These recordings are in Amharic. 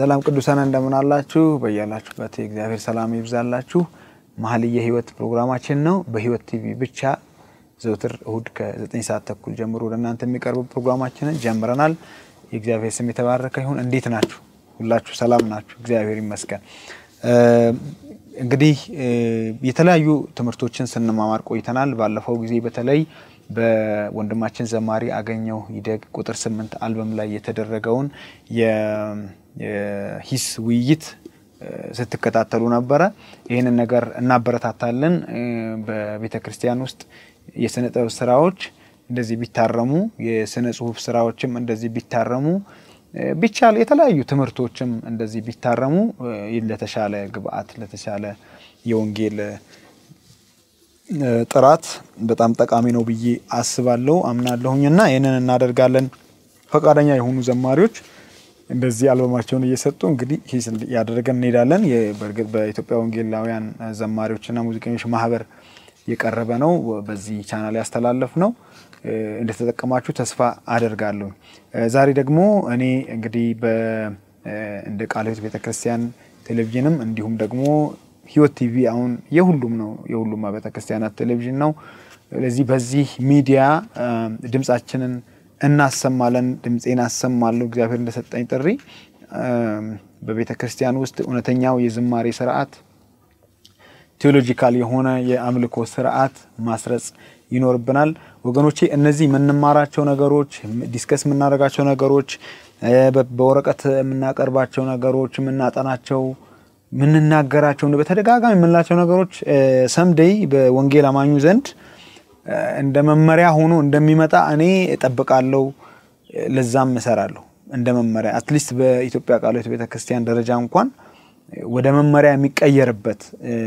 ሰላም ቅዱሳን እንደምን አላችሁ? በያላችሁበት የእግዚአብሔር ሰላም ይብዛላችሁ። መኃልየ ሕይወት ፕሮግራማችን ነው። በሕይወት ቲቪ ብቻ ዘውትር እሁድ ከ9 ሰዓት ተኩል ጀምሮ ወደ እናንተ የሚቀርቡ ፕሮግራማችንን ጀምረናል። የእግዚአብሔር ስም የተባረከ ይሁን። እንዴት ናችሁ? ሁላችሁ ሰላም ናችሁ? እግዚአብሔር ይመስገን። እንግዲህ የተለያዩ ትምህርቶችን ስንማማር ቆይተናል። ባለፈው ጊዜ በተለይ በወንድማችን ዘማሪ አገኘው ይደግ ቁጥር ስምንት አልበም ላይ የተደረገውን የሂስ ውይይት ስትከታተሉ ነበረ። ይህንን ነገር እናበረታታለን። በቤተ ክርስቲያን ውስጥ የስነ ጥበብ ስራዎች እንደዚህ ቢታረሙ፣ የስነ ጽሁፍ ስራዎችም እንደዚህ ቢታረሙ ቢቻል የተለያዩ ትምህርቶችም እንደዚህ ቢታረሙ ለተሻለ ግብአት ለተሻለ የወንጌል ጥራት በጣም ጠቃሚ ነው ብዬ አስባለሁ አምናለሁኝ እና ይህንን እናደርጋለን። ፈቃደኛ የሆኑ ዘማሪዎች እንደዚህ አልበማቸውን እየሰጡ እንግዲህ ሂስ ያደረገን እንሄዳለን። በእርግጥ በኢትዮጵያ ወንጌላውያን ዘማሪዎችና ሙዚቀኞች ማህበር የቀረበ ነው። በዚህ ቻናል ያስተላለፍ ነው። እንደተጠቀማችሁ ተስፋ አደርጋለሁ። ዛሬ ደግሞ እኔ እንግዲህ እንደ ቃለ ሕይወት ቤተክርስቲያን ቴሌቪዥንም እንዲሁም ደግሞ ሕይወት ቲቪ አሁን የሁሉም ነው የሁሉም ቤተ ክርስቲያናት ቴሌቪዥን ነው። ስለዚህ በዚህ ሚዲያ ድምጻችንን እናሰማለን። ድምፄን አሰማለሁ እግዚአብሔር እንደሰጠኝ ጥሪ በቤተ ክርስቲያን ውስጥ እውነተኛው የዝማሬ ስርዓት ቴዎሎጂካል የሆነ የአምልኮ ስርዓት ማስረጽ ይኖርብናል ወገኖቼ። እነዚህ የምንማራቸው ነገሮች፣ ዲስከስ የምናደርጋቸው ነገሮች፣ በወረቀት የምናቀርባቸው ነገሮች፣ የምናጠናቸው የምንናገራቸው በተደጋጋሚ የምንላቸው ነገሮች ሰምደይ በወንጌል አማኙ ዘንድ እንደ መመሪያ ሆኖ እንደሚመጣ እኔ እጠብቃለሁ። ለዛም እሰራለሁ እንደ መመሪያ አትሊስት በኢትዮጵያ ቃለ ሕይወት ቤተ ክርስቲያን ደረጃ እንኳን ወደ መመሪያ የሚቀየርበት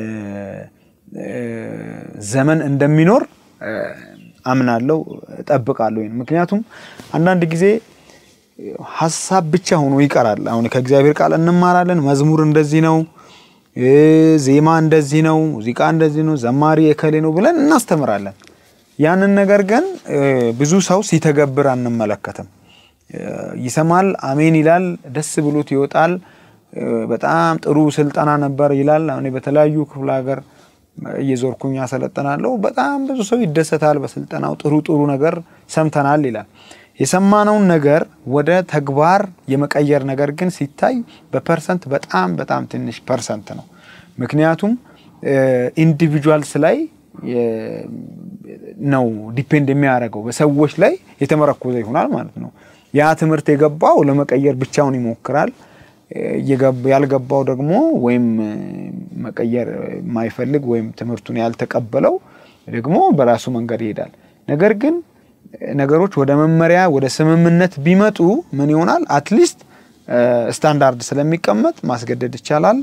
ዘመን እንደሚኖር አምናለሁ፣ እጠብቃለሁ። ምክንያቱም አንዳንድ ጊዜ ሀሳብ ብቻ ሆኖ ይቀራል። አሁን ከእግዚአብሔር ቃል እንማራለን። መዝሙር እንደዚህ ነው፣ ዜማ እንደዚህ ነው፣ ሙዚቃ እንደዚህ ነው፣ ዘማሪ የከሌ ነው ብለን እናስተምራለን። ያንን ነገር ግን ብዙ ሰው ሲተገብር አንመለከትም። ይሰማል፣ አሜን ይላል፣ ደስ ብሎት ይወጣል። በጣም ጥሩ ስልጠና ነበር ይላል። እኔ በተለያዩ ክፍለ ሀገር እየዞርኩኝ ያሰለጥናለሁ። በጣም ብዙ ሰው ይደሰታል በስልጠናው ጥሩ ጥሩ ነገር ሰምተናል ይላል። የሰማነውን ነገር ወደ ተግባር የመቀየር ነገር ግን ሲታይ በፐርሰንት በጣም በጣም ትንሽ ፐርሰንት ነው። ምክንያቱም ኢንዲቪጁዋልስ ላይ ነው ዲፔንድ የሚያደርገው በሰዎች ላይ የተመረኮዘ ይሆናል ማለት ነው። ያ ትምህርት የገባው ለመቀየር ብቻውን ይሞክራል። ያልገባው ደግሞ ወይም መቀየር የማይፈልግ ወይም ትምህርቱን ያልተቀበለው ደግሞ በራሱ መንገድ ይሄዳል። ነገር ግን ነገሮች ወደ መመሪያ ወደ ስምምነት ቢመጡ ምን ይሆናል? አትሊስት ስታንዳርድ ስለሚቀመጥ ማስገደድ ይቻላል፣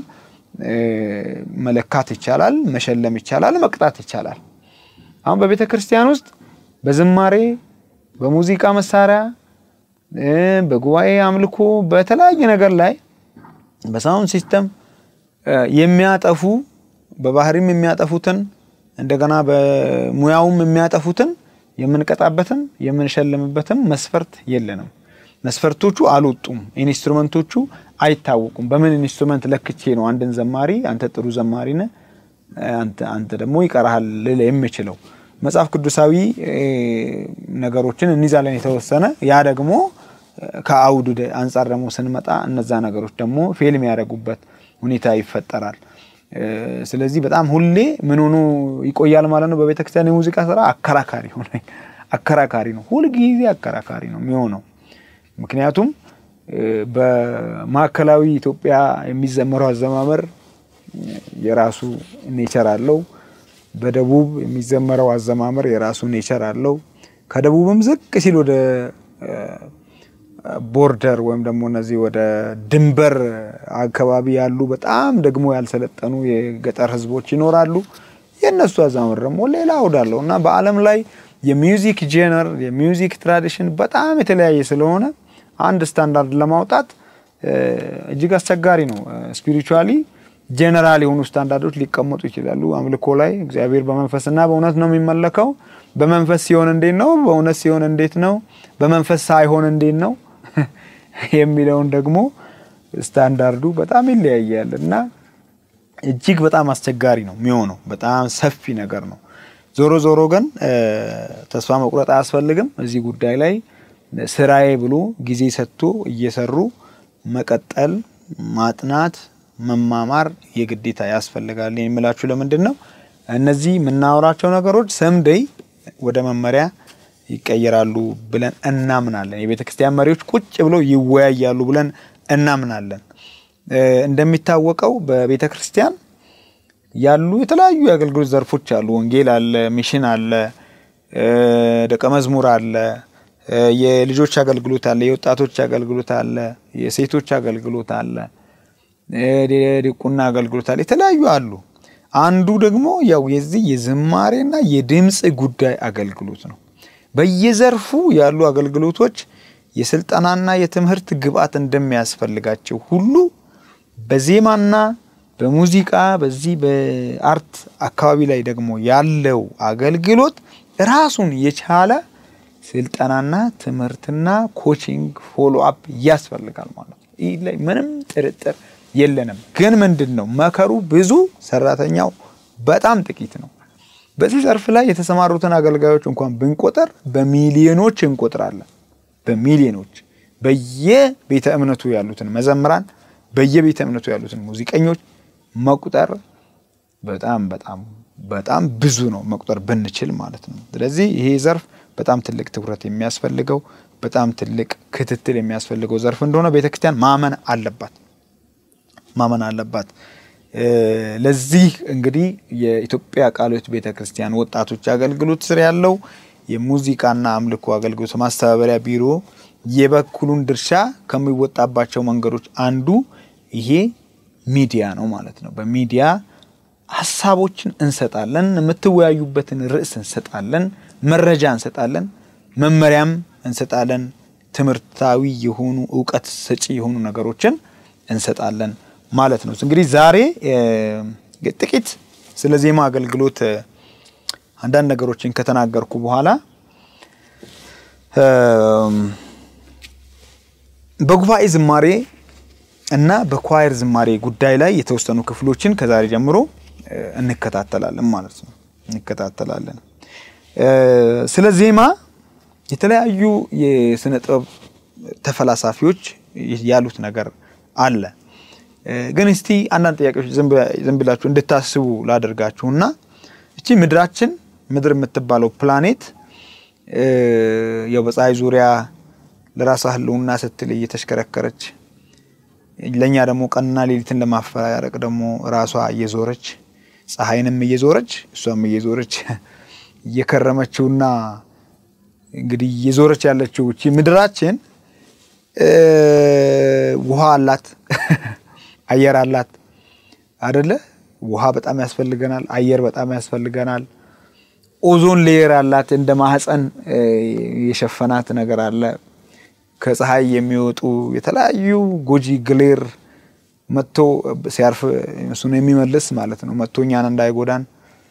መለካት ይቻላል፣ መሸለም ይቻላል፣ መቅጣት ይቻላል። አሁን በቤተ ክርስቲያን ውስጥ በዝማሬ በሙዚቃ መሳሪያ በጉባኤ አምልኮ በተለያየ ነገር ላይ በሳውንድ ሲስተም የሚያጠፉ በባህሪም የሚያጠፉትን እንደገና በሙያውም የሚያጠፉትን የምንቀጣበትም የምንሸልምበትም መስፈርት የለንም። መስፈርቶቹ አልወጡም። ኢንስትሩመንቶቹ አይታወቁም። በምን ኢንስትሩመንት ለክቼ ነው አንድን ዘማሪ አንተ ጥሩ ዘማሪ ነህ፣ አንተ ደግሞ ይቀርሃል ልል የምችለው? መጽሐፍ ቅዱሳዊ ነገሮችን እንይዛለን የተወሰነ ያ ደግሞ ከአውዱ አንጻር ደግሞ ስንመጣ እነዛ ነገሮች ደግሞ ፌል የሚያደርጉበት ሁኔታ ይፈጠራል። ስለዚህ በጣም ሁሌ ምን ሆኖ ይቆያል ማለት ነው። በቤተክርስቲያን የሙዚቃ ስራ አከራካሪ ሆነ አከራካሪ ነው፣ ሁልጊዜ አከራካሪ ነው የሚሆነው። ምክንያቱም በማዕከላዊ ኢትዮጵያ የሚዘመረው አዘማመር የራሱ ኔቸር አለው። በደቡብ የሚዘመረው አዘማመር የራሱ ኔቸር አለው። ከደቡብም ዝቅ ሲል ወደ ቦርደር ወይም ደግሞ እነዚህ ወደ ድንበር አካባቢ ያሉ በጣም ደግሞ ያልሰለጠኑ የገጠር ሕዝቦች ይኖራሉ። የእነሱ አዘማመር ደግሞ ሌላ አውዳለው እና በዓለም ላይ የሚውዚክ ጄነር የሚውዚክ ትራዲሽን በጣም የተለያየ ስለሆነ አንድ ስታንዳርድ ለማውጣት እጅግ አስቸጋሪ ነው። ስፒሪቹዋሊ ጄኔራል የሆኑ ስታንዳርዶች ሊቀመጡ ይችላሉ። አምልኮ ላይ እግዚአብሔር በመንፈስና በእውነት ነው የሚመለከው። በመንፈስ ሲሆን እንዴት ነው? በእውነት ሲሆን እንዴት ነው? በመንፈስ ሳይሆን እንዴት ነው የሚለውን ደግሞ ስታንዳርዱ በጣም ይለያያል እና እጅግ በጣም አስቸጋሪ ነው የሚሆነው። በጣም ሰፊ ነገር ነው። ዞሮ ዞሮ ግን ተስፋ መቁረጥ አያስፈልግም። እዚህ ጉዳይ ላይ ስራዬ ብሎ ጊዜ ሰጥቶ እየሰሩ መቀጠል፣ ማጥናት፣ መማማር የግዴታ ያስፈልጋል የምላችሁ ለምንድን ነው እነዚህ የምናወራቸው ነገሮች ሰምደይ ወደ መመሪያ ይቀየራሉ ብለን እናምናለን። የቤተ ክርስቲያን መሪዎች ቁጭ ብለው ይወያያሉ ብለን እናምናለን። እንደሚታወቀው በቤተ ክርስቲያን ያሉ የተለያዩ የአገልግሎት ዘርፎች አሉ። ወንጌል አለ፣ ሚሽን አለ፣ ደቀ መዝሙር አለ፣ የልጆች አገልግሎት አለ፣ የወጣቶች አገልግሎት አለ፣ የሴቶች አገልግሎት አለ፣ ዲቁና አገልግሎት አለ። የተለያዩ አሉ። አንዱ ደግሞ ያው የዚህ የዝማሬና የድምፅ ጉዳይ አገልግሎት ነው። በየዘርፉ ያሉ አገልግሎቶች የስልጠናና የትምህርት ግብዓት እንደሚያስፈልጋቸው ሁሉ በዜማና በሙዚቃ በዚህ በአርት አካባቢ ላይ ደግሞ ያለው አገልግሎት ራሱን የቻለ ስልጠናና ትምህርትና ኮቺንግ ፎሎ አፕ ያስፈልጋል ማለት ነው። ይህ ላይ ምንም ጥርጥር የለንም። ግን ምንድን ነው መከሩ ብዙ፣ ሰራተኛው በጣም ጥቂት ነው። በዚህ ዘርፍ ላይ የተሰማሩትን አገልጋዮች እንኳን ብንቆጠር በሚሊዮኖች እንቆጥራለን። በሚሊዮኖች በየቤተ እምነቱ ያሉትን መዘምራን፣ በየቤተ እምነቱ ያሉትን ሙዚቀኞች መቁጠር በጣም በጣም በጣም ብዙ ነው መቁጠር ብንችል ማለት ነው። ስለዚህ ይሄ ዘርፍ በጣም ትልቅ ትኩረት የሚያስፈልገው በጣም ትልቅ ክትትል የሚያስፈልገው ዘርፍ እንደሆነ ቤተክርስቲያን ማመን አለባት ማመን አለባት። ለዚህ እንግዲህ የኢትዮጵያ ቃለ ሕይወት ቤተ ክርስቲያን ወጣቶች አገልግሎት ስር ያለው የሙዚቃና አምልኮ አገልግሎት ማስተባበሪያ ቢሮ የበኩሉን ድርሻ ከሚወጣባቸው መንገዶች አንዱ ይሄ ሚዲያ ነው ማለት ነው። በሚዲያ ሀሳቦችን እንሰጣለን፣ የምትወያዩበትን ርዕስ እንሰጣለን፣ መረጃ እንሰጣለን፣ መመሪያም እንሰጣለን፣ ትምህርታዊ የሆኑ እውቀት ሰጪ የሆኑ ነገሮችን እንሰጣለን ማለት ነው። እንግዲህ ዛሬ ጥቂት ስለ ዜማ አገልግሎት አንዳንድ ነገሮችን ከተናገርኩ በኋላ በጉባኤ ዝማሬ እና በኳየር ዝማሬ ጉዳይ ላይ የተወሰኑ ክፍሎችን ከዛሬ ጀምሮ እንከታተላለን ማለት ነው እንከታተላለን። ስለ ዜማ የተለያዩ የስነ ጥበብ ተፈላሳፊዎች ያሉት ነገር አለ። ግን እስቲ አንዳንድ ጥያቄዎች ዝም ብላችሁ እንድታስቡ ላደርጋችሁና እቺ ምድራችን ምድር የምትባለው ፕላኔት ያው በፀሐይ ዙሪያ ለራሷ ሕልውና ስትል እየተሽከረከረች ለእኛ ደግሞ ቀንና ሌሊትን ለማፈራረቅ ደግሞ ራሷ እየዞረች ፀሐይንም እየዞረች እሷም እየዞረች እየከረመችውና እንግዲህ እየዞረች ያለችው እቺ ምድራችን ውሃ አላት፣ አየር አላት አደለ? ውሃ በጣም ያስፈልገናል። አየር በጣም ያስፈልገናል። ኦዞን ሌየር አላት። እንደ ማህፀን የሸፈናት ነገር አለ። ከፀሐይ የሚወጡ የተለያዩ ጎጂ ግሌር መጥቶ ሲያርፍ እሱን የሚመልስ ማለት ነው። መጥቶ እኛን እንዳይጎዳን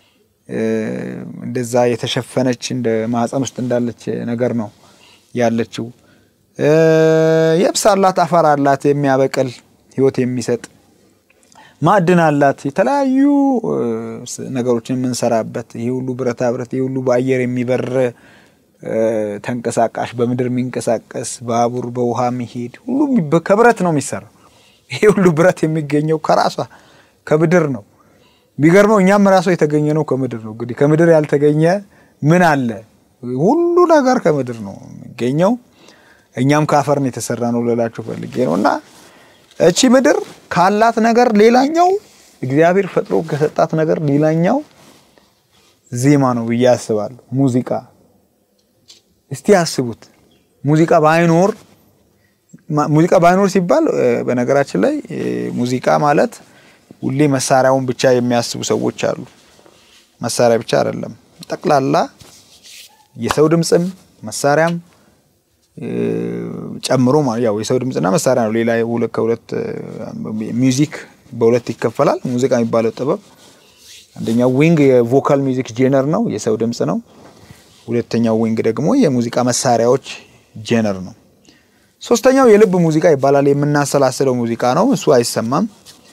እንደዛ የተሸፈነች እንደ ማህፀን ውስጥ እንዳለች ነገር ነው ያለችው። የብስ አላት፣ አፈር አላት፣ የሚያበቅል ህይወት የሚሰጥ ማዕድን አላት። የተለያዩ ነገሮችን የምንሰራበት ይህ ሁሉ ብረታ ብረት፣ ይህ ሁሉ በአየር የሚበር ተንቀሳቃሽ፣ በምድር የሚንቀሳቀስ ባቡር፣ በውሃ የሚሄድ ሁሉ ከብረት ነው የሚሰራው። ይሄ ሁሉ ብረት የሚገኘው ከራሷ ከምድር ነው። ቢገርመው እኛም ራሱ የተገኘ ነው ከምድር ነው። እንግዲህ ከምድር ያልተገኘ ምን አለ? ሁሉ ነገር ከምድር ነው የሚገኘው። እኛም ከአፈር ነው የተሰራ ነው ልላችሁ ፈልጌ ነው። እና እቺ ምድር ካላት ነገር ሌላኛው እግዚአብሔር ፈጥሮ ከሰጣት ነገር ሌላኛው ዜማ ነው ብዬ አስባለሁ። ሙዚቃ እስቲ አስቡት። ሙዚቃ ባይኖር ሙዚቃ ባይኖር ሲባል በነገራችን ላይ ሙዚቃ ማለት ሁሌ መሳሪያውን ብቻ የሚያስቡ ሰዎች አሉ። መሳሪያ ብቻ አይደለም፣ ጠቅላላ የሰው ድምፅም መሳሪያም ጨምሮ ያው የሰው ድምፅና መሳሪያ ነው። ሌላ ከሁለት ሚውዚክ በሁለት ይከፈላል። ሙዚቃ የሚባለው ጥበብ አንደኛው ዊንግ የቮካል ሚውዚክ ጄነር ነው፣ የሰው ድምፅ ነው። ሁለተኛው ዊንግ ደግሞ የሙዚቃ መሳሪያዎች ጄነር ነው። ሶስተኛው የልብ ሙዚቃ ይባላል። የምናሰላስለው ሙዚቃ ነው። እሱ አይሰማም።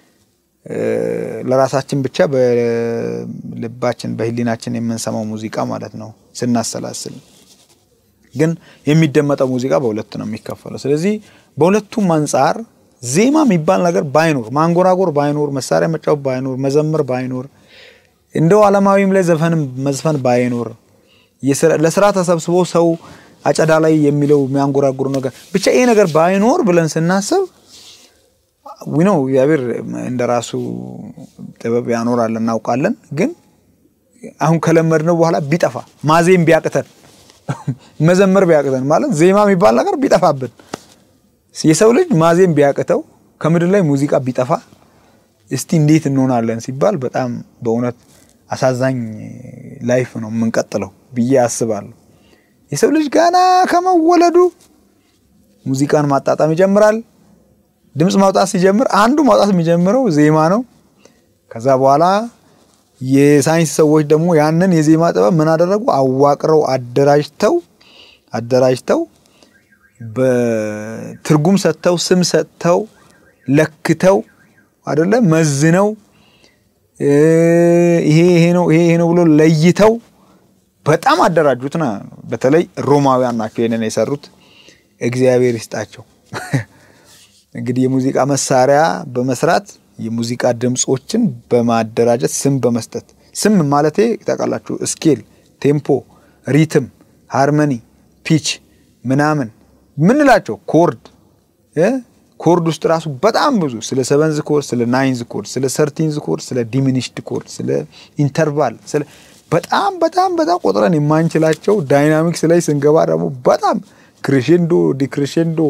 ለራሳችን ብቻ በልባችን በህሊናችን የምንሰማው ሙዚቃ ማለት ነው ስናሰላስል። ግን የሚደመጠው ሙዚቃ በሁለት ነው የሚከፈለው። ስለዚህ በሁለቱም አንጻር ዜማ የሚባል ነገር ባይኖር፣ ማንጎራጎር ባይኖር፣ መሳሪያ መጫወት ባይኖር፣ መዘመር ባይኖር፣ እንደው ዓለማዊም ላይ ዘፈንም መዝፈን ባይኖር፣ ለስራ ተሰብስቦ ሰው አጨዳ ላይ የሚለው የሚያንጎራጉሩ ነገር ብቻ ይሄ ነገር ባይኖር ብለን ስናስብ ዊኖ እግዚአብሔር እንደ ራሱ ጥበብ ያኖራል እናውቃለን። ግን አሁን ከለመድነው በኋላ ቢጠፋ ማዜም ቢያቅተን መዘመር ቢያቅተን ማለት ዜማ የሚባል ነገር ቢጠፋብን የሰው ልጅ ማዜም ቢያቅተው ከምድር ላይ ሙዚቃ ቢጠፋ እስቲ እንዴት እንሆናለን ሲባል በጣም በእውነት አሳዛኝ ላይፍ ነው የምንቀጥለው ብዬ አስባለሁ። የሰው ልጅ ገና ከመወለዱ ሙዚቃን ማጣጣም ይጀምራል። ድምፅ ማውጣት ሲጀምር አንዱ ማውጣት የሚጀምረው ዜማ ነው። ከዛ በኋላ የሳይንስ ሰዎች ደግሞ ያንን የዜማ ጥበብ ምን አደረጉ? አዋቅረው አደራጅተው አደራጅተው በትርጉም ሰጥተው ስም ሰጥተው ለክተው አደለ መዝነው ይሄ ይሄ ነው ይሄ ይሄ ነው ብሎ ለይተው በጣም አደራጁት ና በተለይ ሮማውያን ናቸው ይሄንን የሰሩት። እግዚአብሔር ይስጣቸው። እንግዲህ የሙዚቃ መሳሪያ በመስራት የሙዚቃ ድምፆችን በማደራጀት ስም በመስጠት ስም ማለቴ ታውቃላችሁ፣ ስኬል፣ ቴምፖ፣ ሪትም፣ ሃርመኒ፣ ፒች ምናምን ምንላቸው ኮርድ ኮርድ ውስጥ ራሱ በጣም ብዙ ስለ ሰቨንዝ ኮርድ፣ ስለ ናይንዝ ኮርድ፣ ስለ ሰርቲንዝ ኮርድ፣ ስለ ዲሚኒሽድ ኮርድ፣ ስለ ኢንተርቫል ስለ በጣም በጣም በጣም ቆጥረን የማንችላቸው ዳይናሚክስ ላይ ስንገባ ደግሞ በጣም ክሬሼንዶ፣ ዲክሬሼንዶ፣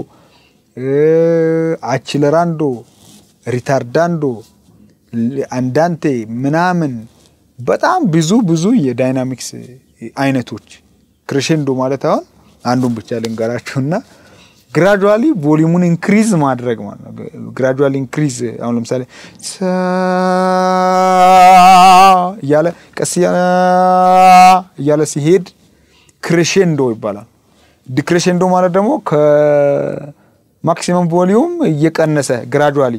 አችለራንዶ፣ ሪታርዳንዶ፣ አንዳንቴ ምናምን በጣም ብዙ ብዙ የዳይናሚክስ አይነቶች ክሬሼንዶ ማለት አሁን አንዱን ብቻ ልንገራችሁና ግራጁዋሊ ቮሊሙን ኢንክሪዝ ማድረግ ማለት ነው። ግራጁዋሊ ኢንክሪዝ አሁን ለምሳሌ እያለ ቀስ እያለ ሲሄድ ክሬሼንዶ ይባላል። ዲክሬሼንዶ ማለት ደግሞ ከማክሲመም ቮሊዩም እየቀነሰ ግራጁዋሊ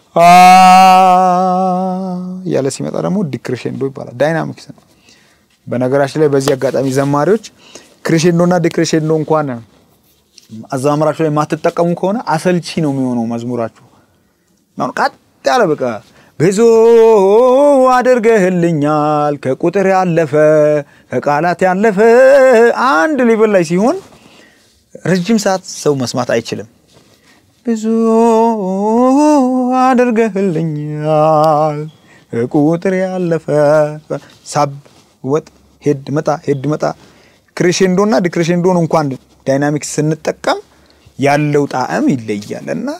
እያለ ሲመጣ ደግሞ ዲክሬሼንዶ ይባላል። ዳይናሚክስ ነው። በነገራችን ላይ በዚህ አጋጣሚ ዘማሪዎች ክሬሼንዶ እና ዲክሬሼንዶ እንኳን አዘማመራችሁ ላይ የማትጠቀሙ ከሆነ አሰልቺ ነው የሚሆነው መዝሙራችሁ። አሁን ቀጥ ያለ በቃ ብዙ አድርገህልኛል ከቁጥር ያለፈ ከቃላት ያለፈ አንድ ሌቭል ላይ ሲሆን ረጅም ሰዓት ሰው መስማት አይችልም። ብዙ አድርገህልኛል ከቁጥር ያለፈ ሳብ ወጥ ሄድ መጣ ሄድ መጣ ክሬሼንዶ እና ዲክሬሼንዶን እንኳን ዳይናሚክስ ስንጠቀም ያለው ጣዕም ይለያል እና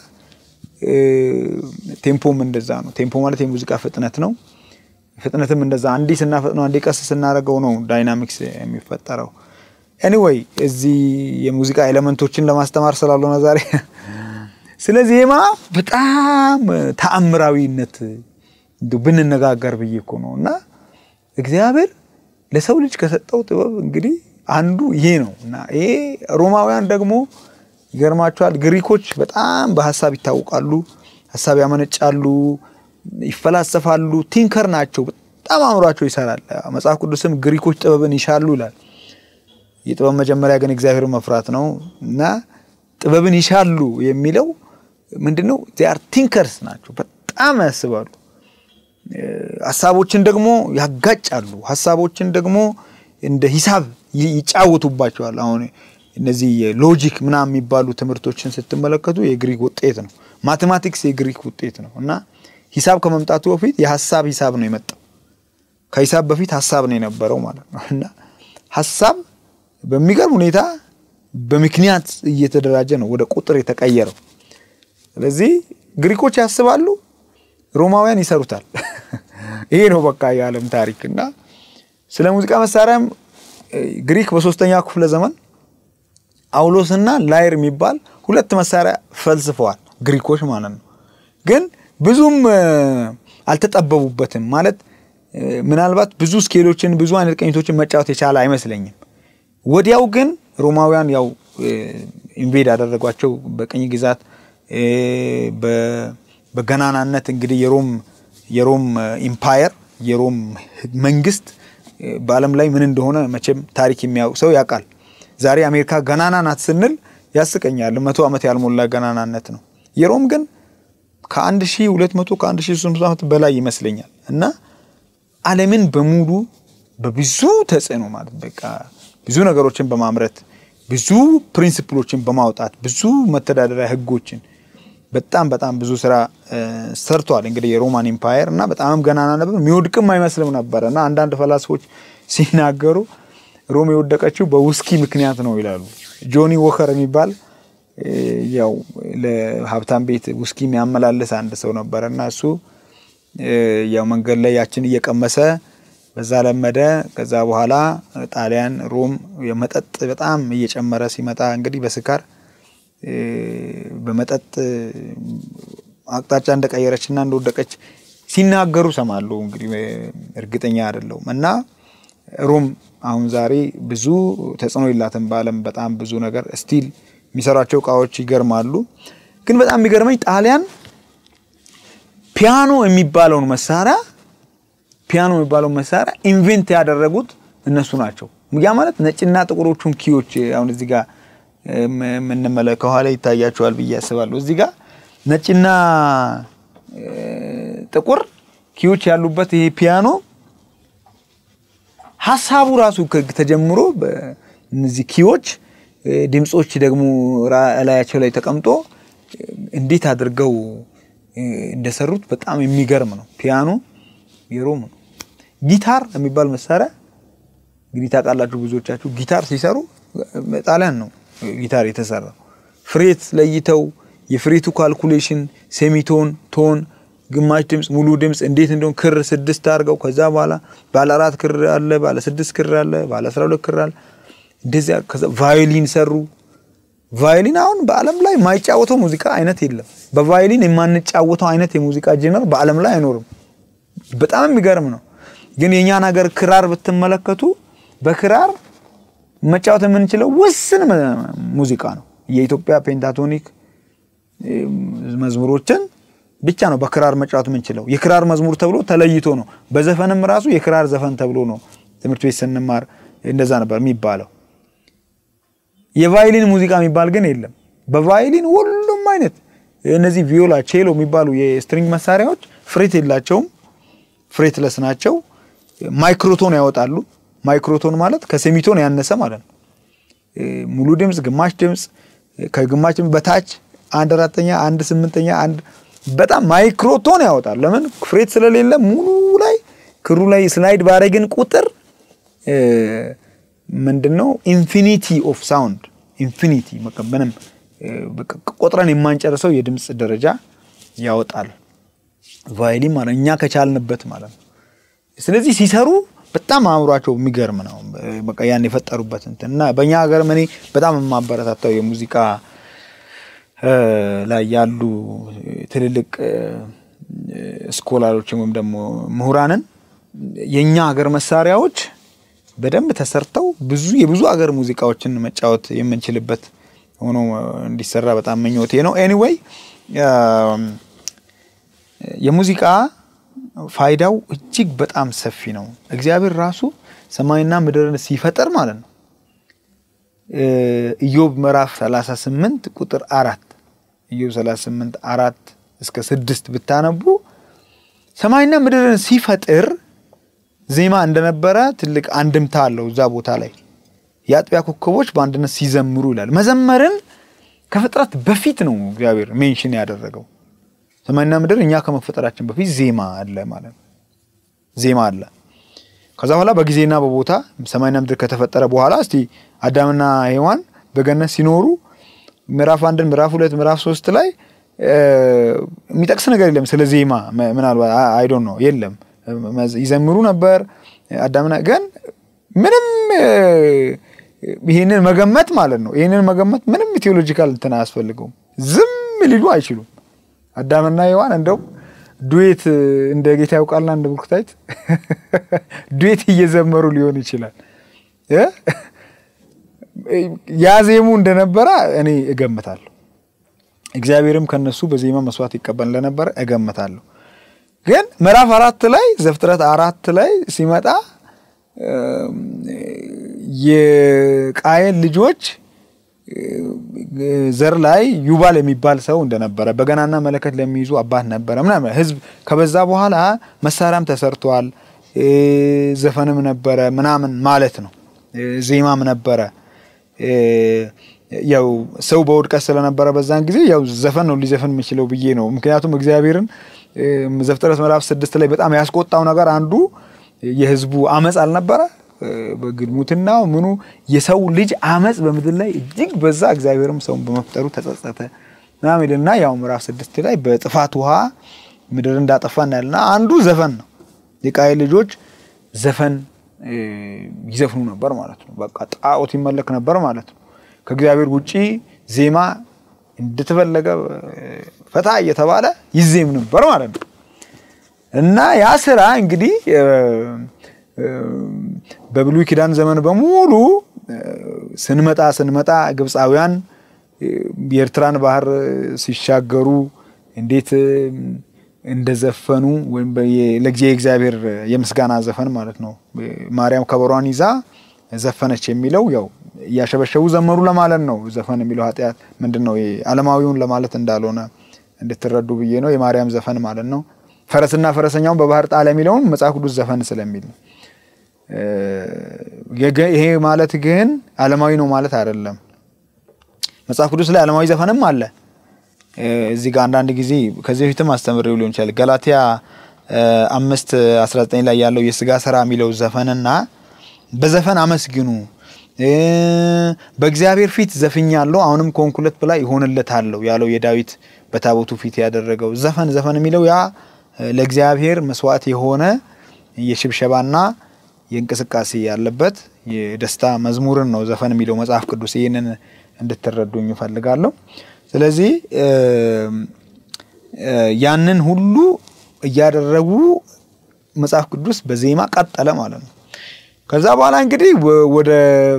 ቴምፖም እንደዛ ነው። ቴምፖ ማለት የሙዚቃ ፍጥነት ነው። ፍጥነትም እንደዛ አንዴ ስናፈጥነው አንዴ ቀስ ስናደርገው ነው ዳይናሚክስ የሚፈጠረው። ኤኒዌይ እዚህ የሙዚቃ ኤሌመንቶችን ለማስተማር ስላልሆነ ዛሬ ስለ ዜማ በጣም ተአምራዊነት ብንነጋገር ብዬ እኮ ነው እና እግዚአብሔር ለሰው ልጅ ከሰጠው ጥበብ እንግዲህ አንዱ ይሄ ነው እና ይሄ ሮማውያን ደግሞ ይገርማቸዋል። ግሪኮች በጣም በሀሳብ ይታወቃሉ። ሀሳብ ያመነጫሉ፣ ይፈላሰፋሉ፣ ቲንከር ናቸው። በጣም አእምሯቸው ይሰራል። መጽሐፍ ቅዱስም ግሪኮች ጥበብን ይሻሉ ይላል። የጥበብ መጀመሪያ ግን እግዚአብሔር መፍራት ነው እና ጥበብን ይሻሉ የሚለው ምንድነው? ዚያር ቲንከርስ ናቸው። በጣም ያስባሉ። ሀሳቦችን ደግሞ ያጋጫሉ። ሀሳቦችን ደግሞ እንደ ሂሳብ ይጫወቱባቸዋል። አሁን እነዚህ የሎጂክ ምናምን የሚባሉ ትምህርቶችን ስትመለከቱ የግሪክ ውጤት ነው። ማቴማቲክስ የግሪክ ውጤት ነው እና ሂሳብ ከመምጣቱ በፊት የሀሳብ ሂሳብ ነው የመጣው። ከሂሳብ በፊት ሀሳብ ነው የነበረው ማለት ነው እና ሀሳብ በሚገርም ሁኔታ በምክንያት እየተደራጀ ነው ወደ ቁጥር የተቀየረው። ስለዚህ ግሪኮች ያስባሉ፣ ሮማውያን ይሰሩታል። ይሄ ነው በቃ የዓለም ታሪክ እና ስለ ሙዚቃ መሳሪያም ግሪክ በሶስተኛው ክፍለ ዘመን አውሎስና ላይር የሚባል ሁለት መሳሪያ ፈልስፈዋል ግሪኮች ማለት ነው። ግን ብዙም አልተጠበቡበትም ማለት ምናልባት ብዙ ስኬሎችን ብዙ አይነት ቅኝቶችን መጫወት የቻለ አይመስለኝም። ወዲያው ግን ሮማውያን ያው ኢንቬድ ያደረጓቸው በቅኝ ግዛት በገናናነት እንግዲህ የሮም የሮም ኢምፓየር የሮም መንግስት በዓለም ላይ ምን እንደሆነ መቼም ታሪክ የሚያውቅ ሰው ያውቃል። ዛሬ አሜሪካ ገናና ናት ስንል ያስቀኛል። መቶ ዓመት ያልሞላ ገናናነት ነው። የሮም ግን ከአንድ ሺ ሁለት መቶ ከአንድ ሺ ሶስት መቶ ዓመት በላይ ይመስለኛል እና ዓለምን በሙሉ በብዙ ተጽዕኖ ማለት በቃ ብዙ ነገሮችን በማምረት ብዙ ፕሪንሲፕሎችን በማውጣት ብዙ መተዳደሪያ ህጎችን በጣም በጣም ብዙ ስራ ሰርቷል። እንግዲህ የሮማን ኢምፓየር እና በጣም ገናና ነበር፣ የሚወድቅም አይመስልም ነበረ እና አንዳንድ ፈላስፎች ሲናገሩ ሮም የወደቀችው በውስኪ ምክንያት ነው ይላሉ። ጆኒ ወከር የሚባል ያው ለሀብታም ቤት ውስኪ የሚያመላልስ አንድ ሰው ነበረ እና እሱ ያው መንገድ ላይ ያችን እየቀመሰ በዛ ለመደ። ከዛ በኋላ ጣሊያን ሮም የመጠጥ በጣም እየጨመረ ሲመጣ እንግዲህ በስካር በመጠጥ አቅጣጫ እንደቀየረችና እንደወደቀች ሲናገሩ ሰማሉ። እንግዲህ እርግጠኛ አይደለሁም እና ሮም አሁን ዛሬ ብዙ ተጽዕኖ የላትም በዓለም በጣም ብዙ ነገር ስቲል የሚሰሯቸው እቃዎች ይገርማሉ። ግን በጣም የሚገርመኝ ጣሊያን ፒያኖ የሚባለውን መሳሪያ ፒያኖ የሚባለውን መሳሪያ ኢንቨንት ያደረጉት እነሱ ናቸው። ያ ማለት ነጭና ጥቁሮቹን ኪዎች አሁን እዚህ ጋር የምንመለ ከኋላ ይታያቸዋል ብዬ አስባለሁ። እዚህ ጋር ነጭና ጥቁር ኪዎች ያሉበት ይሄ ፒያኖ ሀሳቡ ራሱ ተጀምሮ እነዚህ ኪዎች ድምፆች ደግሞ እላያቸው ላይ ተቀምጦ እንዴት አድርገው እንደሰሩት በጣም የሚገርም ነው። ፒያኖ የሮም ነው። ጊታር የሚባል መሳሪያ እንግዲህ ታውቃላችሁ ብዙዎቻችሁ። ጊታር ሲሰሩ ጣሊያን ነው ጊታር የተሰራው። ፍሬት ለይተው የፍሬቱ ካልኩሌሽን ሴሚቶን፣ ቶን፣ ግማሽ ድምፅ፣ ሙሉ ድምፅ እንዴት እንደሆን ክር ስድስት አድርገው ከዛ በኋላ ባለ አራት ክር አለ፣ ባለ ስድስት ክር አለ፣ ባለ አስራ ሁለት ክር አለ። እንደዚያ ከዛ ቫዮሊን ሰሩ። ቫዮሊን አሁን በዓለም ላይ የማይጫወተው ሙዚቃ አይነት የለም። በቫዮሊን የማንጫወተው አይነት የሙዚቃ ጄነር በዓለም ላይ አይኖርም። በጣም የሚገርም ነው። ግን የእኛን ሀገር ክራር ብትመለከቱ በክራር መጫወት የምንችለው ውስን ሙዚቃ ነው። የኢትዮጵያ ፔንታቶኒክ መዝሙሮችን ብቻ ነው በክራር መጫወት የምንችለው። የክራር መዝሙር ተብሎ ተለይቶ ነው። በዘፈንም ራሱ የክራር ዘፈን ተብሎ ነው ትምህርት ቤት ስንማር እንደዛ ነበር የሚባለው። የቫይሊን ሙዚቃ የሚባል ግን የለም። በቫይሊን ሁሉም አይነት እነዚህ ቪዮላ፣ ቼሎ የሚባሉ የስትሪንግ መሳሪያዎች ፍሬት የላቸውም፣ ፍሬትለስ ናቸው። ማይክሮቶን ያወጣሉ። ማይክሮቶን ማለት ከሴሚቶን ያነሰ ማለት ነው። ሙሉ ድምፅ፣ ግማሽ ድምፅ፣ ከግማሽ ድምፅ በታች አንድ አራተኛ፣ አንድ ስምንተኛ፣ አንድ በጣም ማይክሮቶን ያወጣል። ለምን ፍሬት ስለሌለ ሙሉ ላይ ክሩ ላይ ስላይድ ባረግን ቁጥር ምንድነው ኢንፊኒቲ ኦፍ ሳውንድ ኢንፊኒቲ ምንም ቆጥረን የማንጨርሰው የድምፅ ደረጃ ያወጣል። ቫይሊን ማለት እኛ ከቻልንበት ማለት ነው። ስለዚህ ሲሰሩ በጣም አእምሯቸው የሚገርም ነው። በቃ ያን የፈጠሩበት እንትን እና በእኛ ሀገር እኔ በጣም የማበረታታው የሙዚቃ ላይ ያሉ ትልልቅ ስኮላሮችን ወይም ደግሞ ምሁራንን የእኛ ሀገር መሳሪያዎች በደንብ ተሰርተው ብዙ የብዙ ሀገር ሙዚቃዎችን መጫወት የምንችልበት ሆኖ እንዲሰራ በጣም ምኞቴ ነው። ኤኒዌይ የሙዚቃ ፋይዳው እጅግ በጣም ሰፊ ነው። እግዚአብሔር ራሱ ሰማይና ምድርን ሲፈጠር ማለት ነው ኢዮብ ምዕራፍ 38 ቁጥር አራት ኢዮብ 38 አራት እስከ ስድስት ብታነቡ ሰማይና ምድርን ሲፈጥር ዜማ እንደነበረ ትልቅ አንድምታ አለው። እዛ ቦታ ላይ የአጥቢያ ኮከቦች በአንድነት ሲዘምሩ ይላል። መዘመርን ከፍጥረት በፊት ነው እግዚአብሔር ሜንሽን ያደረገው። ሰማይና ምድር እኛ ከመፈጠራችን በፊት ዜማ አለ ማለት ነው። ዜማ አለ። ከዛ በኋላ በጊዜና በቦታ ሰማይና ምድር ከተፈጠረ በኋላ እስቲ አዳምና ሔዋን በገነት ሲኖሩ ምዕራፍ አንድን ምዕራፍ ሁለት ምዕራፍ ሶስት ላይ የሚጠቅስ ነገር የለም ስለ ዜማ ምናልባት አይዶን ነው የለም ይዘምሩ ነበር አዳምና ግን ምንም ይህንን መገመት ማለት ነው ይህንን መገመት ምንም ቴዎሎጂካል እንትን አያስፈልገውም ዝም ሊሉ አይችሉም አዳምና ሔዋን እንደው ዱዌት እንደ ጌታ ያውቃልና እንደ ብሩክታይት ዱዌት እየዘመሩ ሊሆን ይችላል ያዜሙ እንደነበረ እኔ እገምታለሁ። እግዚአብሔርም ከነሱ በዜማ መስዋዕት ይቀበል እንደነበረ እገምታለሁ። ግን ምዕራፍ አራት ላይ ዘፍጥረት አራት ላይ ሲመጣ የቃየን ልጆች ዘር ላይ ዩባል የሚባል ሰው እንደነበረ በገናና መለከት ለሚይዙ አባት ነበረ ምናምን ህዝብ ከበዛ በኋላ መሳሪያም ተሰርቷል፣ ዘፈንም ነበረ ምናምን ማለት ነው። ዜማም ነበረ። ያው ሰው በውድቀት ስለነበረ በዛን ጊዜ ያው ዘፈን ነው ሊዘፈን የሚችለው ብዬ ነው። ምክንያቱም እግዚአብሔርን ዘፍጥረት ምዕራፍ ስድስት ላይ በጣም ያስቆጣው ነገር አንዱ የህዝቡ አመፅ አልነበረ በግልሙትናው ምኑ የሰው ልጅ አመፅ በምድር ላይ እጅግ በዛ። እግዚአብሔርም ሰውን በመፍጠሩ ተጸጸተ ምናምን ይልና ያው ምዕራፍ ስድስት ላይ በጥፋት ውሃ ምድር እንዳጠፋ እናያልና አንዱ ዘፈን ነው። የቃየል ልጆች ዘፈን ይዘፍኑ ነበር ማለት ነው። በቃ ጣዖት ይመለክ ነበር ማለት ነው። ከእግዚአብሔር ውጪ ዜማ እንደተፈለገ ፈታ እየተባለ ይዜም ነበር ማለት ነው እና ያ ስራ እንግዲህ በብሉይ ኪዳን ዘመን በሙሉ ስንመጣ ስንመጣ ግብፃውያን የኤርትራን ባህር ሲሻገሩ እንዴት እንደዘፈኑ ወይም የእግዚአብሔር የምስጋና ዘፈን ማለት ነው። ማርያም ከበሯን ይዛ ዘፈነች የሚለው ያው እያሸበሸቡ ዘመሩ ለማለት ነው። ዘፈን የሚለው ኃጢአት ምንድን ነው? ዓለማዊውን ለማለት እንዳልሆነ እንድትረዱ ብዬ ነው። የማርያም ዘፈን ማለት ነው። ፈረስና ፈረሰኛውን በባህር ጣለ የሚለውን መጽሐፍ ቅዱስ ዘፈን ስለሚል ነው። ይሄ ማለት ግን ዓለማዊ ነው ማለት አይደለም። መጽሐፍ ቅዱስ ላይ ዓለማዊ ዘፈንም አለ። እዚህ ጋር አንዳንድ ጊዜ ከዚህ በፊትም አስተምሬው ሊሆን ይችላል። ገላትያ አምስት አስራ ዘጠኝ ላይ ያለው የስጋ ስራ የሚለው ዘፈንና በዘፈን አመስግኑ በእግዚአብሔር ፊት ዘፍኛለሁ አሁንም ከሆንኩለት በላይ ይሆንለታለሁ ያለው የዳዊት በታቦቱ ፊት ያደረገው ዘፈን ዘፈን የሚለው ያ ለእግዚአብሔር መስዋዕት የሆነ የሽብሸባና የእንቅስቃሴ ያለበት የደስታ መዝሙርን ነው ዘፈን የሚለው መጽሐፍ ቅዱስ። ይህንን እንድትረዱኝ እፈልጋለሁ። ስለዚህ ያንን ሁሉ እያደረጉ መጽሐፍ ቅዱስ በዜማ ቀጠለ ማለት ነው። ከዛ በኋላ እንግዲህ ወደ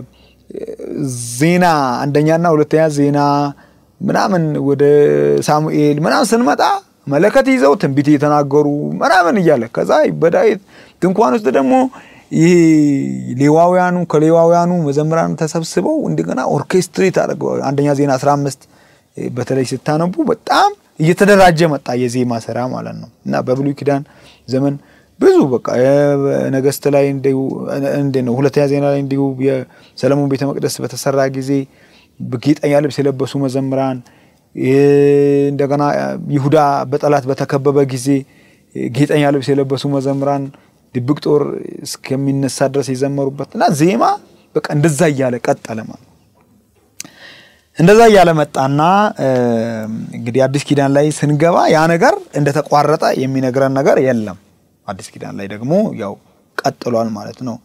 ዜና አንደኛና ሁለተኛ ዜና ምናምን ወደ ሳሙኤል ምናምን ስንመጣ መለከት ይዘው ትንቢት እየተናገሩ ምናምን እያለ ከዛ በዳዊት ድንኳን ውስጥ ደግሞ ይህ ሌዋውያኑ ከሌዋውያኑ መዘምራን ተሰብስበው እንደገና ኦርኬስትሬት አድርገው አንደኛ ዜና 15 በተለይ ስታነቡ በጣም እየተደራጀ መጣ የዜማ ስራ ማለት ነው። እና በብሉይ ኪዳን ዘመን ብዙ በቃ ነገስት ላይ እንደ ነው ሁለተኛ ዜና ላይ እንዲሁ የሰለሞን ቤተ መቅደስ በተሰራ ጊዜ ጌጠኛ ልብስ የለበሱ መዘምራን እንደገና ይሁዳ በጠላት በተከበበ ጊዜ ጌጠኛ ልብስ የለበሱ መዘምራን ድብቅ ጦር እስከሚነሳ ድረስ የዘመሩበት እና ዜማ በቃ እንደዛ እያለ ቀጠለ ማለት እንደዛ እያለ መጣና እንግዲህ አዲስ ኪዳን ላይ ስንገባ ያ ነገር እንደተቋረጠ የሚነግረን ነገር የለም። አዲስ ኪዳን ላይ ደግሞ ያው ቀጥሏል ማለት ነው።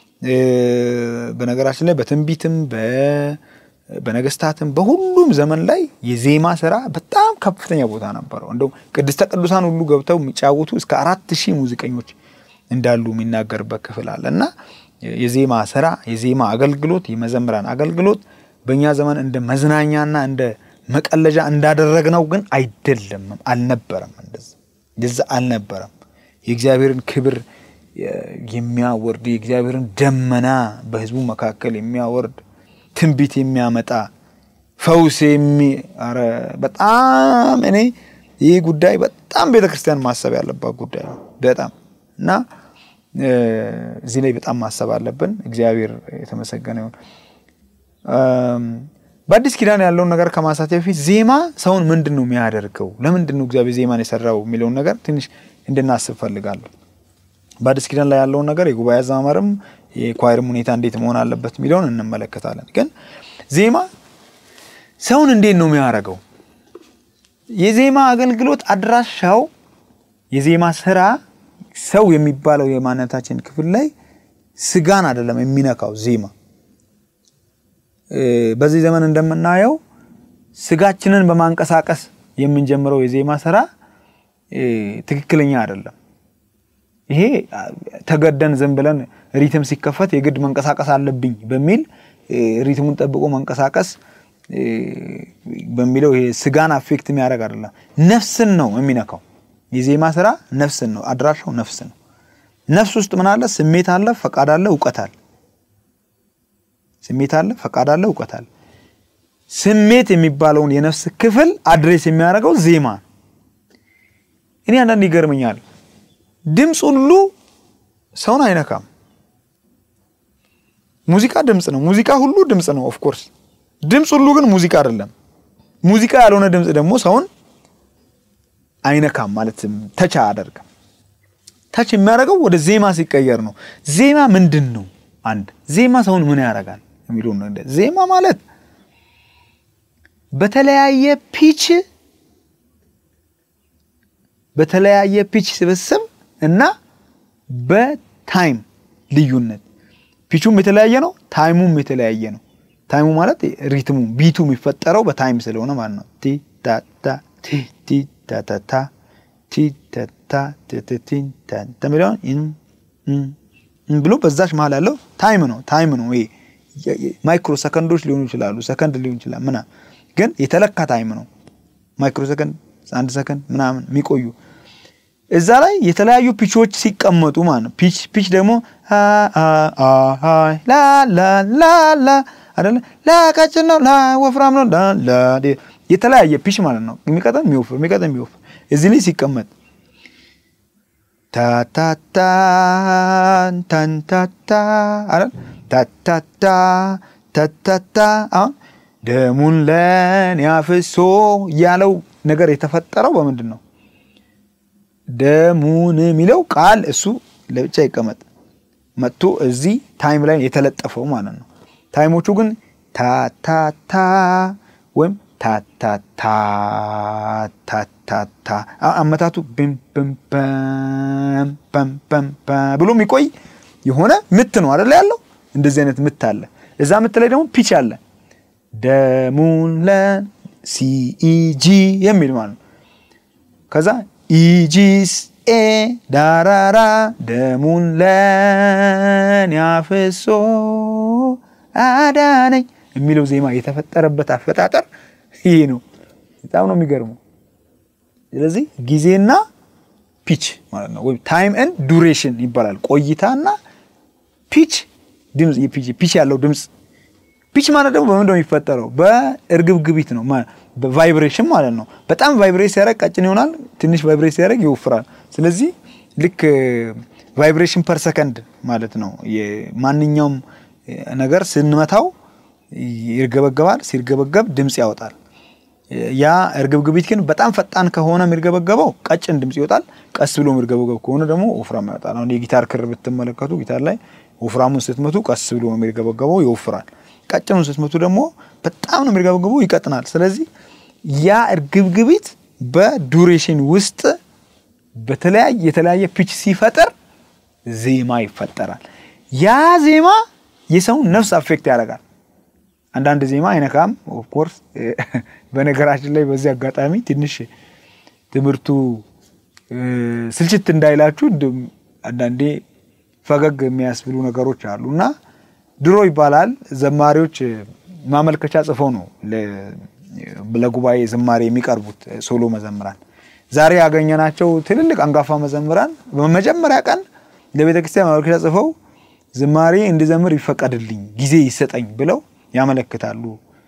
በነገራችን ላይ በትንቢትም በነገስታትም በሁሉም ዘመን ላይ የዜማ ስራ በጣም ከፍተኛ ቦታ ነበረው። እንደው ቅድስተ ቅዱሳን ሁሉ ገብተው የሚጫወቱ እስከ አራት ሺህ ሙዚቀኞች እንዳሉ የሚናገርበት ክፍል አለ እና የዜማ ስራ የዜማ አገልግሎት የመዘምራን አገልግሎት በእኛ ዘመን እንደ መዝናኛና እንደ መቀለጃ እንዳደረግነው ግን አይደለም፣ አልነበረም። እንደዛ አልነበረም። የእግዚአብሔርን ክብር የሚያወርድ የእግዚአብሔርን ደመና በህዝቡ መካከል የሚያወርድ ትንቢት የሚያመጣ ፈውስ የሚ ኧረ በጣም እኔ ይህ ጉዳይ በጣም ቤተ ክርስቲያን ማሰብ ያለባት ጉዳይ ነው። በጣም እና እዚህ ላይ በጣም ማሰብ አለብን። እግዚአብሔር የተመሰገነ ይሁን። በአዲስ ኪዳን ያለውን ነገር ከማንሳት በፊት ዜማ ሰውን ምንድን ነው የሚያደርገው? ለምንድን ነው እግዚአብሔር ዜማን የሰራው የሚለውን ነገር ትንሽ እንድናስብ ፈልጋለሁ። በአዲስ ኪዳን ላይ ያለውን ነገር የጉባኤ አዘማመርም የኳይርም ሁኔታ እንዴት መሆን አለበት የሚለውን እንመለከታለን። ግን ዜማ ሰውን እንዴት ነው የሚያደርገው? የዜማ አገልግሎት አድራሻው የዜማ ስራ ሰው የሚባለው የማንነታችን ክፍል ላይ ስጋን አይደለም የሚነካው ዜማ በዚህ ዘመን እንደምናየው ስጋችንን በማንቀሳቀስ የምንጀምረው የዜማ ስራ ትክክለኛ አይደለም። ይሄ ተገደን ዝም ብለን ሪትም ሲከፈት የግድ መንቀሳቀስ አለብኝ በሚል ሪትሙን ጠብቆ መንቀሳቀስ በሚለው ይሄ ስጋን አፌክት የሚያደርግ አይደለም፣ ነፍስን ነው የሚነካው። የዜማ ስራ ነፍስን ነው፣ አድራሻው ነፍስ ነው። ነፍስ ውስጥ ምን አለ? ስሜት አለ፣ ፈቃድ አለ፣ እውቀት አለ። ስሜት አለ፣ ፈቃድ አለ፣ እውቀት አለ። ስሜት የሚባለውን የነፍስ ክፍል አድሬስ የሚያደርገው ዜማ ነው። እኔ አንዳንድ ይገርመኛል። ድምፅ ሁሉ ሰውን አይነካም። ሙዚቃ ድምፅ ነው። ሙዚቃ ሁሉ ድምፅ ነው። ኦፍኮርስ ድምፅ ሁሉ ግን ሙዚቃ አይደለም። ሙዚቃ ያልሆነ ድምፅ ደግሞ ሰውን አይነካም ማለትም ተች አያደርግም። ተች የሚያደርገው ወደ ዜማ ሲቀየር ነው። ዜማ ምንድን ነው? አንድ ዜማ ሰውን ምን ያደርጋል የሚለው ነው። ዜማ ማለት በተለያየ ፒች በተለያየ ፒች ስብስብ እና በታይም ልዩነት ፒቹም የተለያየ ነው፣ ታይሙም የተለያየ ነው። ታይሙ ማለት ሪትሙ ቢቱ የሚፈጠረው በታይም ስለሆነ ማለት ነው። ቲ ታ ታ ቲ ቲ ታ ታ ታ ቲ ታ ታ ቲ ቲ ቲ ታ ታ የሚለውን ብሎ በዛች መሀል ያለው ታይም ነው። ታይም ነው ይሄ ማይክሮ ሰከንዶች ሊሆኑ ይችላሉ፣ ሰከንድ ሊሆን ይችላል ምናምን፣ ግን የተለካ ታይም ነው። ማይክሮ ሰከንድ፣ አንድ ሰከንድ ምናምን የሚቆዩ እዛ ላይ የተለያዩ ፒቾች ሲቀመጡ ማለት ነው። ፒች ፒች ደግሞ ላላላላ አይደለ ላቀጭን ነው ላወፍራም ነው ላ የተለያየ ፒች ማለት ነው። የሚቀጠን የሚወፍር የሚቀጠን የሚወፍር እዚህ ላይ ሲቀመጥ ታታታ ታንታታ አይደል ታታታ ታታታ አሁን ደሙን ለኔ አፍሶ ያለው ነገር የተፈጠረው በምንድን ነው? ደሙን የሚለው ቃል እሱ ለብቻ ይቀመጥ መጥቶ እዚህ ታይም ላይ የተለጠፈው ማለት ነው። ታይሞቹ ግን ታታታ ወይም ታታታ ታታታ አመታቱ ብሎ የሚቆይ የሆነ ምት ነው አደለ ያለው። እንደዚህ አይነት ምት አለ። እዛ ምት ላይ ደግሞ ፒች አለ። ደሙን ለን ሲኢጂ የሚል ማለት ነው። ከዛ ኢጂስ ኤ ዳራራ ደሙን ለኔ አፍሶ አዳነኝ የሚለው ዜማ የተፈጠረበት አፈጣጠር ይሄ ነው። በጣም ነው የሚገርመው። ስለዚህ ጊዜና ፒች ማለት ነው ወይም ታይም ኤንድ ዱሬሽን ይባላል። ቆይታና ፒች ድምፅ ፒች ያለው ድምፅ ፒች ማለት ደግሞ በምንድን ነው የሚፈጠረው? በእርግብግቢት ነው ቫይብሬሽን ማለት ነው። በጣም ቫይብሬት ሲያደርግ ቀጭን ይሆናል። ትንሽ ቫይብሬት ሲያደርግ ይወፍራል። ስለዚህ ልክ ቫይብሬሽን ፐር ሰከንድ ማለት ነው። ማንኛውም ነገር ስንመታው ይርገበገባል። ሲርገበገብ ድምፅ ያወጣል። ያ እርግብግቢት ግን በጣም ፈጣን ከሆነ የሚርገበገበው ቀጭን ድምፅ ይወጣል። ቀስ ብሎ የሚርገበገብ ከሆነ ደግሞ ወፍራም ያወጣል። አሁን የጊታር ክር ብትመለከቱ ጊታር ላይ ወፍራሙን ስትመቱ ቀስ ብሎ የሚርገበገበው ይወፍራል። ቀጭኑን ስትመቱ ደግሞ በጣም ነው የሚርገበገበው ይቀጥናል። ስለዚህ ያ እርግብግቢት በዱሬሽን ውስጥ በተለያየ የተለያየ ፒች ሲፈጠር ዜማ ይፈጠራል። ያ ዜማ የሰውን ነፍስ አፌክት ያደርጋል። አንዳንድ ዜማ አይነካም። ኦፍኮርስ በነገራችን ላይ በዚህ አጋጣሚ ትንሽ ትምህርቱ ስልችት እንዳይላችሁ አንዳንዴ ፈገግ የሚያስብሉ ነገሮች አሉ እና ድሮ ይባላል ዘማሪዎች ማመልከቻ ጽፈው ነው ለጉባኤ ዝማሬ የሚቀርቡት ሶሎ መዘምራን። ዛሬ ያገኘናቸው ትልልቅ አንጋፋ መዘምራን በመጀመሪያ ቀን ለቤተ ክርስቲያን ማመልከቻ ጽፈው ዝማሬ እንድዘምር ይፈቀድልኝ፣ ጊዜ ይሰጠኝ ብለው ያመለክታሉ።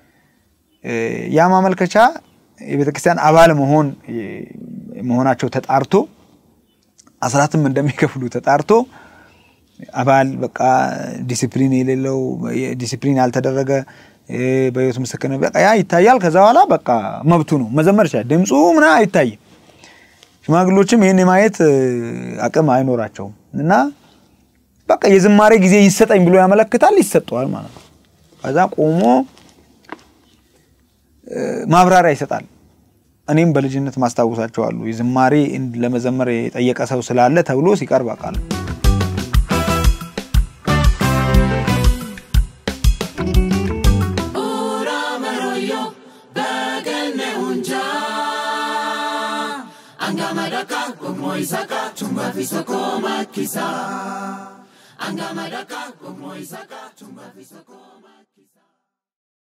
ያ ማመልከቻ የቤተ ክርስቲያን አባል መሆን መሆናቸው ተጣርቶ አስራትም እንደሚከፍሉ ተጣርቶ አባል በቃ ዲሲፕሊን የሌለው ዲሲፕሊን ያልተደረገ በህይወት ምስክርነት በቃ ያ ይታያል። ከዛ በኋላ በቃ መብቱ ነው መዘመር ይችላል። ድምፁ ምና አይታይም። ሽማግሎችም ይህን የማየት አቅም አይኖራቸውም እና በቃ የዝማሬ ጊዜ ይሰጠኝ ብሎ ያመለክታል፣ ይሰጠዋል ማለት ነው። ከዛ ቆሞ ማብራሪያ ይሰጣል። እኔም በልጅነት ማስታወሳቸው አሉ። የዝማሬ ለመዘመር የጠየቀ ሰው ስላለ ተብሎ ሲቀርብ አውቃለሁ። Angamadaka, Kumoisaka, Chumba Fisoko Makisa. Angamadaka, Kumoisaka, Chumba Fisoko Makisa.